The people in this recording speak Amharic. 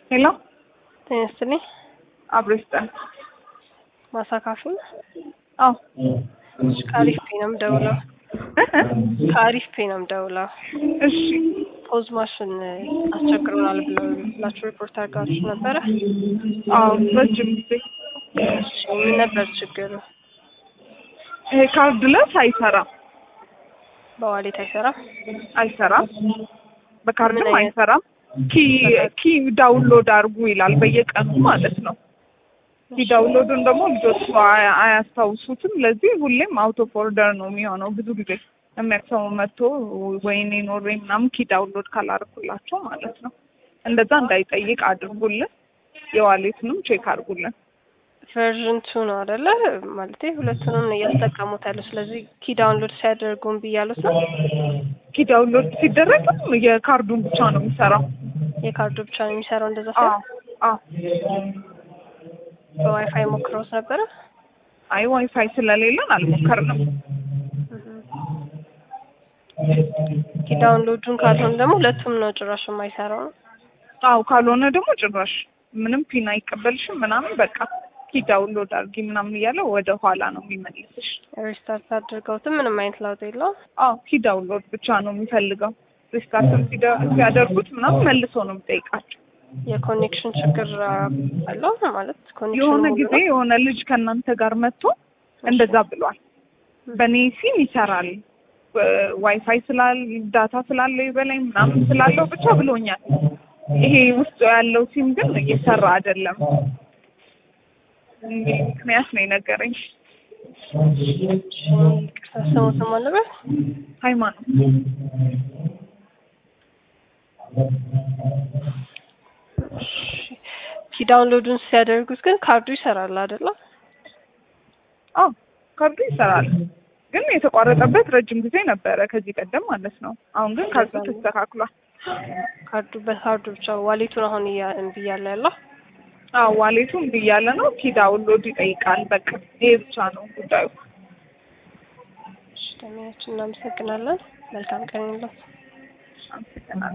ሄሎ ጤና ይስጥልኝ። አብሮ ይስጠን። ማሳካፊ አዎ ከአሪፍ ፔ ነው የምደውለው። ከአሪፍ ፔ ነው የምደውለው። እሺ ፖዝ ማሽን አስቸግሮናል ብለው ብላችሁ ሪፖርት አድርጋችሁ ነበረ። አዎ ረጅም ጊዜ እሺ ምን ነበር ችግሩ? ይሄ ካርድለስ አይሰራም በዋሌት አይሰራም። አይሰራም በካርድም ምን አይነት- አይሰራም። ኪ ኪ ዳውንሎድ አድርጉ ይላል በየቀኑ ማለት ነው። ኪ ዳውንሎዱን ደግሞ ልጆቹ አያ- አያስታውሱትም። ለዚህ ሁሌም አውት ኦፍ ኦርደር ነው የሚሆነው። ብዙ ጊዜ የሚያክሰው መጥቶ ወይኔ ኖሬ ምናምን ኪ ዳውንሎድ ካላደረኩላቸው ማለት ነው። እንደዛ እንዳይጠይቅ አድርጉልን። የዋሌቱንም ቼክ አድርጉልን። ቨርዥን ቱ ነው አይደለ? ማለቴ ሁለቱንም ነው እያስጠቀሙት ያለው። ስለዚህ ኪ ዳውንሎድ ሲያደርጉም ብያሉት ነው። ኪ ዳውንሎድ ሲደረግም የካርዱን ብቻ ነው የሚሰራው። የካርዱ ብቻ ነው የሚሰራው። እንደዛ አዎ ሳይሆን አዎ። በዋይፋይ ሞክረውት ነበረ። አይ ዋይፋይ ስለሌለን አልሞከርንም። ኪ ዳውንሎዱን ካልሆነ ደግሞ ሁለቱም ነው ጭራሽ የማይሰራው ነው። አዎ ካልሆነ ደግሞ ጭራሽ ምንም ፒን አይቀበልሽም ምናምን በቃ ኪ ዳውንሎድ አድርጊ ምናምን እያለ ወደ ኋላ ነው የሚመልስሽ። ሪስታርት አድርገውትም ምንም አይነት ለውጥ የለውም። አዎ ኪ ዳውንሎድ ብቻ ነው የሚፈልገው። ሪስታርትም ሲደ- ሲያደርጉት ምናምን መልሶ ነው የሚጠይቃቸው። የኮኔክሽን ችግር አለው ማለት ኮኔክሽን የሆነ ሙሉ ጊዜ ነው? የሆነ ልጅ ከእናንተ ጋር መጥቶ እንደዛ ብሏል። በእኔ ሲም ይሰራል ዋይፋይ ስላል ዳታ ስላለው ይበላኝ ምናምን ስላለው ብቻ ብሎኛል። ይሄ ውስጡ ያለው ሲም ግን እየሰራ አይደለም የሚል ምክንያት ነው የነገረኝ። ይቅርታ ስሙትም አለበት ሃይማኖት ኪ ዳውንሎዱን ሲያደርጉት ግን ካርዱ ይሰራል አይደለ? አዎ ካርዱ ይሰራል፣ ግን የተቋረጠበት ረጅም ጊዜ ነበረ ከዚህ ቀደም ማለት ነው። አሁን ግን ካርዱ ተስተካክሏል። ካርዱ በካርዱ ብቻ ዋሌቱን አሁን እያ- እምቢ እያለ ያለው አዎ ዋሌቱም ብያለ ነው ኪ ዳውንሎድ ይጠይቃል። በቃ ይሄ ብቻ ነው ጉዳዩ። እሺ፣ ደሚያችን እናመሰግናለን። መልካም ቀን ይሁንልዎት። አመሰግናለሁ።